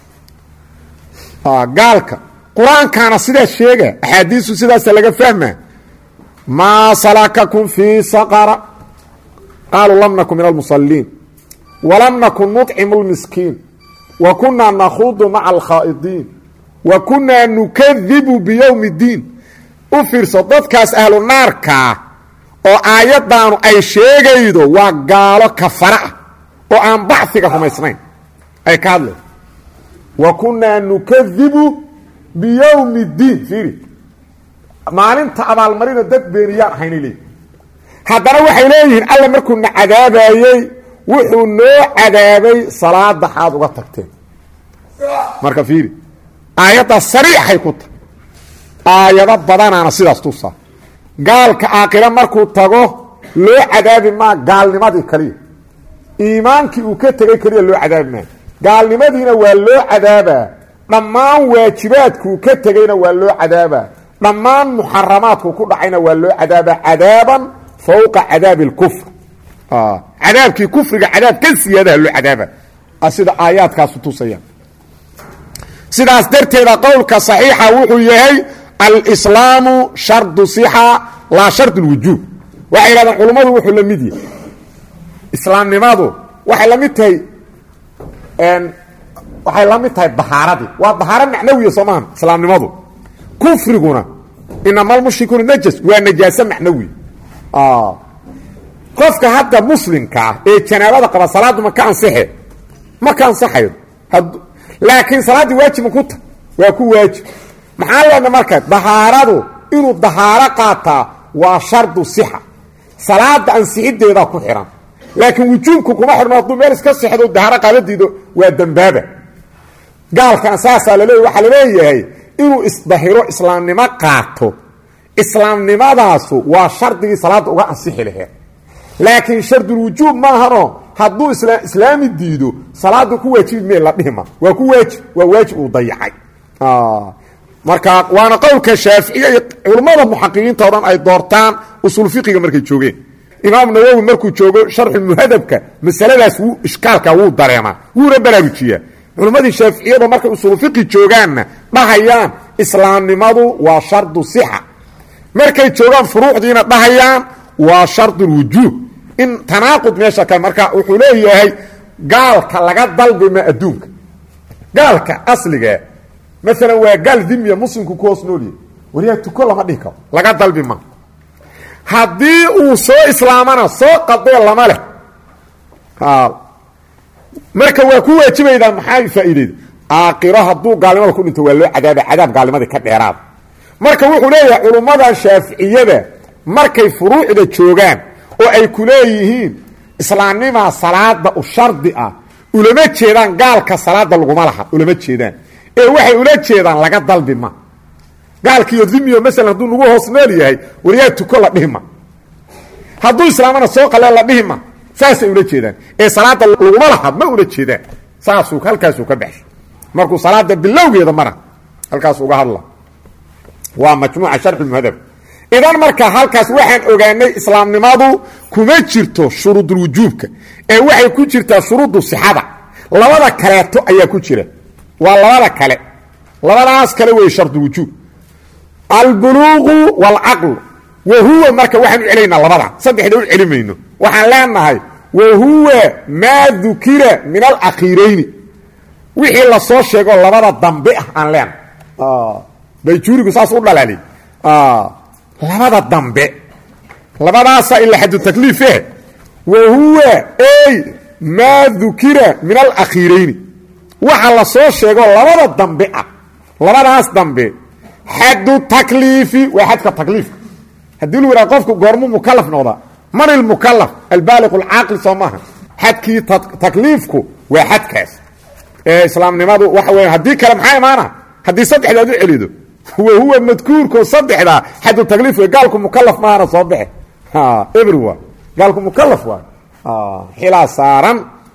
gaalka qur-aankaana sidaas sheega axaadiisu sidaasa laga fahma maa salakakum fii saqara qaaluu lam nakun min almusaliin walam nakun nuطcimu اlmiskiin wa kunaa nakhuudu maca alkhaa'idiin wa kunaa nukadibu biyowmi اddiin u fiirso dadkaas ahlu naarkaa oo aayaddaanu ay sheegaydo waa gaalo kafara ah oo aan baxiga rumaysnayn ay ka hadleen wa kunaa nukadibu biyowmi اddiin fiiri maalinta abaalmarina dad beeniyaan ahaynay leeyihin haddana waxay leeyihiin alla markuu na cadaabayey wuxuu noo cadaabay salaada xaad uga tagteen marka fiiri aayaddaa sariixay ku tahay aayado badanaana sidaas tusaa gaalka aakira markuu tago loo cadaabi maa gaalnimadii kaliya iimaankii uu ka tegey keliya loo cadaabi maayo gaalnimadiina waa loo cadaabaa dhammaan waajibaadkuu ka tegeyna waa loo cadaabaa dhammaan muxaramaadku ku dhacayna waa loo cadaabaa cadaaban fowqa cadaabi اlkufr cadaabkii kufriga cadaab ka siyaadaha loo cadaaba sida aayaadkaasu tusayaan sidaas darteeda qowlka صaxiixa wuxuu yahay alslaamu shardu صixa laa shard اlwujuub waxay yidhahdeen culummadu wuxuu la mid yahay islaamnimadu waxay la mid tahay waxay la mid tahay bahaaradii waa bahaaro macnawiya soo maaha islaamnimadu kufriguna inama almushrikuuna najas waa najaaso macnawi qofka hadda muslimkaa ee janaabada qaba salaaddu ma ka ansaxe ma ka ansaxayo laakiin salaaddii waajib ma ku ta waa ku waajib maxaa leedna marka dahaaradu inuu dahaaro qaataa waa shardu sixa salaada ansixideedaa ku xihan laakiin wujuubku kuma xidhno hadduu meel iska sexdo dahaaro qaadadiido waa dembaaba gaalkana saasaa laleey waxaa laleeyahay inuu isdahiro islaamnimo qaato islaamnimadaasu waa shardigii salaadda uga ansixi laheed laakiin shardulwujuub maahanoo hadduu islaami diido salaada ku waajibi mee la dhihima waa ku waajib waa waajib uu dayacay marka waana qowlka shaaficiya iyo culummada muxaqiqiinta o dhan ay doortaan usul fiqiga markay joogeen imaam nawowi markuu joogo sharxulmuhadabka masaladaas wuu ishkaalka wuu dareemaa wuuna baraarujiyaa culimmadii shaaficiyada markay usuulu fiqi joogaanna dhahayaan islaamnimadu waa shardu sixa markay joogaan furuucdiina dhahayaan waa shardulwujuub in tanaaqud meesha ka marka wuxuu leeyahay gaalka laga dalbima adduunka gaalka asliga maalan waa gaal dimiya muslimku ku hoos noolyahy waryaa tuko lama dhihi karo laga dalbi ma haddii uu soo islaamana soo qadee lama leh marka waa ku waajibaydaa maxaa faa'iideyda aakiro hadduu gaalnimada ku dhinto waa loo cadaaba cadaab gaalnimadii ka dheeraada marka wuxuu leeyahay culummada shaaficiyada markay furuucda joogaan oo ay ku leeyihiin islaamnimaa salaada u shardi ah ulama jeedaan gaalka salaada laguma laha ulama jeedaan ee waxay ula jeedaan laga dalbi ma gaalkiiyo dimiyo masalan hadduu nagu hoos nool yahay waryaa tuko la dhihi ma hadduu islaamana soo qalee la dhihi ma saasay ula jeedaan ee salaada laguma laha ma ula jeedaan saasuu halkaasuu ka baxshay markuu salaada bilowgeeda mara halkaas uga hadla waa majmuuca sharxulmuhadab idan marka halkaas waxaan ogaanay islaamnimadu kuma jirto shuruudulwujuubka ee waxay ku jirtaa shuruudu sixada labada kaleeto ayaa ku jira waa labada kale labadaas kale wey shardulwujuub albuluuqu waalcaqlu wa huwa marka waxaan u celaynaa labada saddexda u celi mayno waxaan leenahay wa huwa maa dukira min alakhiirayni wixii lasoo sheego labada dambe ah aan leenahay bayjuurigu saas u dhalaaliy labada dambe labadaasa ila xadu takliife wa huwa ey maa dukira min alakhiirayni waxa la soo sheego labada dambe ah labadaas dambe xadu takliifi waa xadka takliifka haddii lu yidhaha qofku goormu mukalaf noqdaa man ilmukalaf albaaliq alcaaqli soo maaha xadkii takliifku waa xadkaas ee islaamnimadu waxa weya haddii kale maxaa imaana haddii saddexdaad u celido wa huwa madkuurko saddexdaa xadu takliif wey gaalku mukalaf maahana soo baxe ebr waa gaalku mukalaf waay xilaa saaran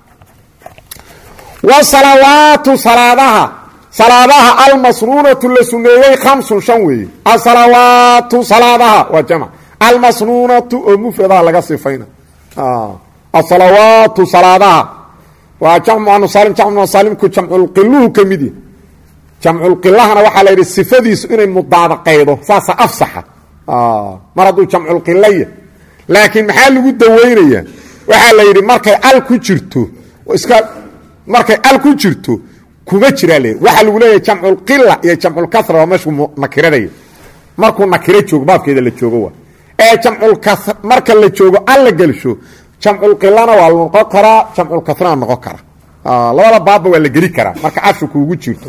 wasalawaatu salaadaha salaadaha almasnuunatu la suneeyey khamsun shan weeye asalawaatu salaadaha waa jamc almasnuunatu oo mufradaha laga sifayna asalawaatu salaadaha waa jamcu anusalim jamcu anusalimku jamculqiluhu ka mid yahy jamculqilahana waxaa la yidhi sifadiisu inay mudaabaqaydo saasa afsaxa mar hadduu jamculqilaya laakiin maxaa lagu dawaynaya waxaa la yidhi markay al ku jirto iska markay al ku jirto kuma jiraa le waxaa lagu leeyahay jamculqila iyo jamculkasra waa meeshuu nakiradaya markuu nakiro joogo baabkeeda la joogo waa ee jamculka marka la joogo al la gelsho jamculqilana waa noqon karaa jamculkasrana noqon kara labada baabba waa la geli karaa marka ashu kuugu jirto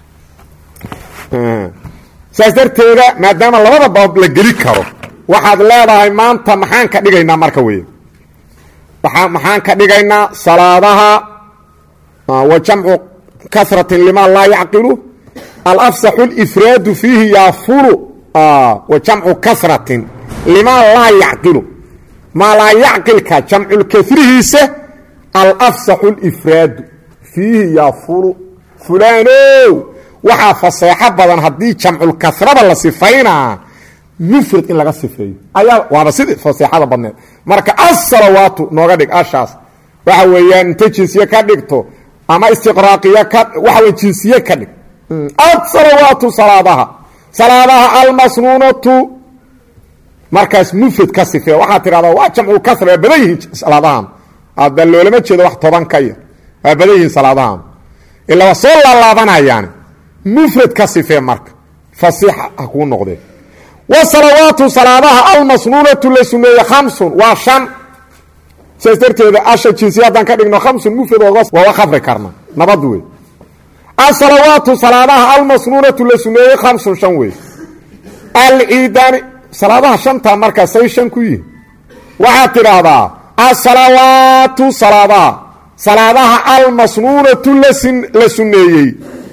saas darteeda maadaama labada baab la geli karo waxaad leedahay maanta maxaan ka dhigaynaa marka wey maxaan ka dhigaynaa salaadaha wa jamcu kasratin lima laa yacqilu alafsaxu اlifraadu fiihi yaafulu wa jamcu kasratin lima laa yacqilu maa laa yacqilka jamculkasrihiisa alafsaxu اlifraadu fiihi yaafulu fulaanow waxaa faseexo badan haddii jamculkasrada la sifaynaa mufrad in laga sifeeyo ayaa waaba sidii faseexada badneed marka asalawaatu nooga dhig ashaas waxa weeyaan inta jinsiye ka dhigto ama istiqraaqiya ka waxa wey jinsiye ka dhig asalawaatu salaadaha salaadaha almasnuunatu markaas mufrad ka sifeeya waxaa tidhahdaa waa jamculkasra waa badan yihiin salaadahan ada loolama jeedo wax toban ka yar waa badan yihiin salaadahan ilaa waa soo laalaabanayaan mufrad ka sifee marka fasiixa ha kuu noqdee wasalawaatu salaadaha almasnuunatu la suneeye khamsun waa shan sidaas darteeda asha jinsiya haddaan ka dhigno khamsun mufrad waaga khafri karna nabad wey asalawaatu salaadaha almasnuunatu la suneeye khamsun shan wey alciidaani salaadaha shanta markaa say shan ku yihin waxaad tidhaahdaa asalawaatu salaadaha salaadaha almasnuunatu la suneeyey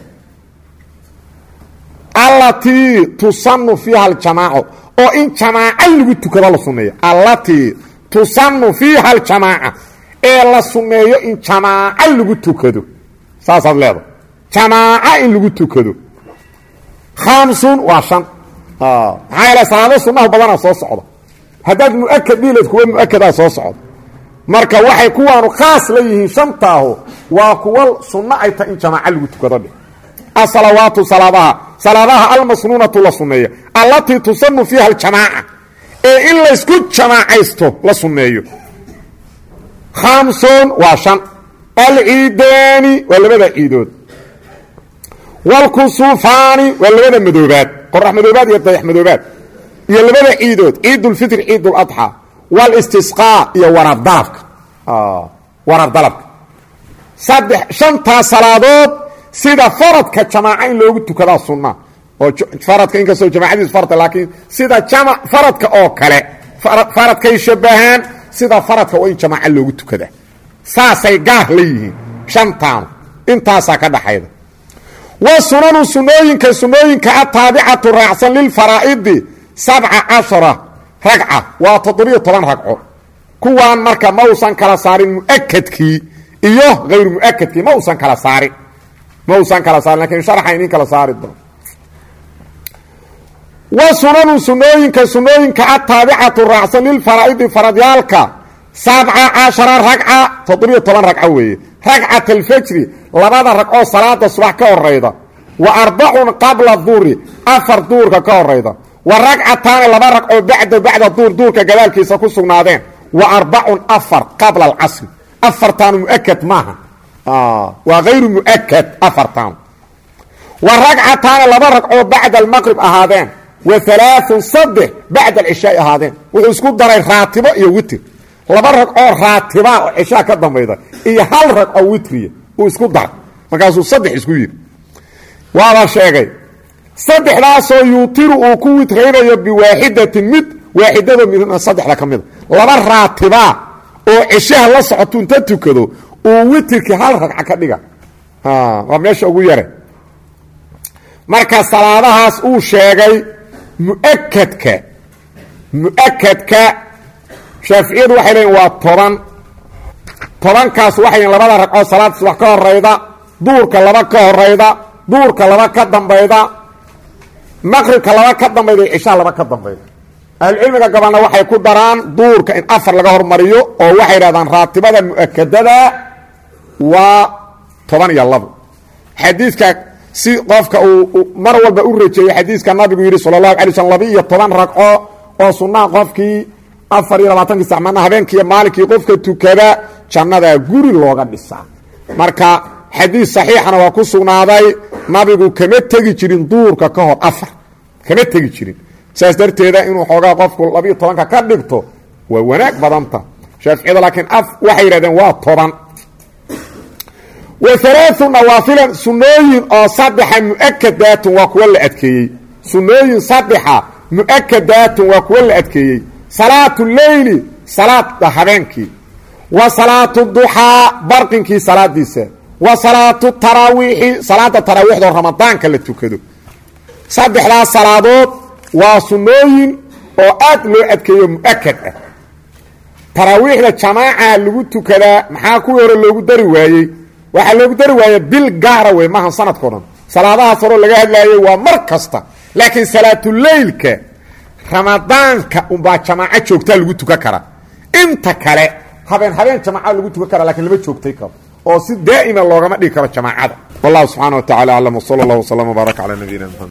allatii tusanu fiiha aljamaaco oo in jamaaco lagu tukado la sunneeyo allatii tusanu fiiha aljamaaca ee la sunneeyo in jamaaco lagu tukado saasaad leedahay jamaaco in lagu tukado khamsun waa shan maxaa yeele salaado sunnaha badana soo socda haddaad mu-akad dhiileed kuwa mu-akadaa soo socda marka waxay kuwaanu khaas la yihiin shantaahu waa kuwa sunno ay tahay in jamaaco lagu tukado dheh asalawaatu salaadaha salaadaha almasnuunatu la sunneeyo allatii tusanu fiiha aljamaaca ee in laysku jamaacaysto la sunneeyo khamsun waa shan alciidaani waa labada ciidood wlkusuufaani waa labada madoobaad qorax madoobaad iyo dayax madoobaad iyo labada ciidood ciidulfitr ciiduladxaa walistisqaa iyo warardalabka warardalabka saddex shantaa salaadood sida faradka jamaaco in loogu tukadaa sunna oo faradka inkastoo jamaacadiisu farta laakiin sida jama faradka oo kale faradkay shabahaan sida faradka waa in jamaaco loogu tukadaa saasay gaar la yihiin shantaanu intaasaa ka dhaxayda wa sunanu sunooyinka sunooyinka ataabicatu raacsan lilfaraa'idi sabca cashara ragca waa toddobiyo toban ragco kuwaan marka ma usan kala saarin mu'akadkii iyo hayru mu'akadkii ma usan kala saarin ma usan kala saarin lakin sharxa inin kala saari doono wa sunanu sunooyinka sunooyinka ataabicatu raacsan lilfaraa'idi faradyaalka sabca cashara ragca toddobiyo toban ragco weeye ragcat alfajri labada ragcoo salaada subax ka horayda wa arbacun qabla duuri afar duurka ka horayda wa ragcataani laba ragcoo bacda bacda duur duurka gadaalkiisa ku sugnaadeen wa arbacun afar qabla alcasri afartaanu muakad maaha waa hayru muakad afartaanu wa ragcataani laba ragcoo bacda almaqrib ahaadeen wa alaaun saddex bacda alcishaai ahaadeen wuxuu isku daray raatibo iyo witir laba rag oo raatiba oo cishaa ka dambayda iyo hal rag oo witriya uu isku daray markaasuu saddex isku yidhi waaba sheegay saddexdaasoo yuutiru uu ku witraynayo biwaaxidatin mid waaxidado midna saddexda ka mida laba raatibaa oo cishaha la socotu inta tukado uu witirkii hal ragca ka dhiga waa meesha ugu yare marka salaadahaas uu sheegay muakadka muakadka shaaficiyadu waxay leeyiin waa toban tobankaas waxay leeyiin labada ragcoo salaad subax ka horayda duurka laba ka horayda duurka laba ka dambayda maqribka laba ka dambayda iyo cishaa laba ka dambayda ahlucilmiga gabalna waxay ku daraan duurka in afar laga hormariyo oo waxay dhahdaan raatibada mu'akadada waa toban iyo labo xadiidka si qofka uu mar walba u rejeeyo xadiiska nabigu yidhi sala allahu alay slm laba iyo toban ragco oo sunnaha qofkii afar iyo labaatankii sacmana habeenkiiyo maalinkii qofka tukada jannadaa guri looga dhisaa marka xadiis saxiixana waa ku sugnaaday nabigu kama tegi jirin duurka ka hor afar kama tegi jirin saas darteeda inuu xoogaa qofku labiiyo tobanka ka dhigto waa wanaag badanta shaaficiyada laakiin af waxay yidhahdeen waa toban wa alaau nawaafilan sunooyin oo saddexa mu'akadaatun waa kuwa la adkeeyey sunooyin saddexa mu'akadaatun waa kuwa la adkeeyey salaatu leyli salaada habeenkii wa salaatu duxaa barqinkii salaadiisa wa salaatu taraawiixi salaada taraawiixdoo ramadaanka la tukado saddexdaas salaadood waa sunnooyin oo aad loo adkeeyo mu'akad ah taraawiixda jamaaca lagu tukadaa maxaa kuwii hore loogu dari waayey waxaa loogu dari waaya bil gaara wey maaha sanadkao dhan salaadahaas horeo laga hadlaayey waa mar kasta laakiin salaatuleylka ramadaanka unbaa jamaaco joogtaa lagu tukan karaa inta kale habeen habeen jamaaca lagu tukan kara lakiin lama joogtay karo oo si daa'ima loogama dhigi karo jamaacada wallahu subxaana wa tacala aclam wsala allah wslam wbaarak calaa nabiyina mxamed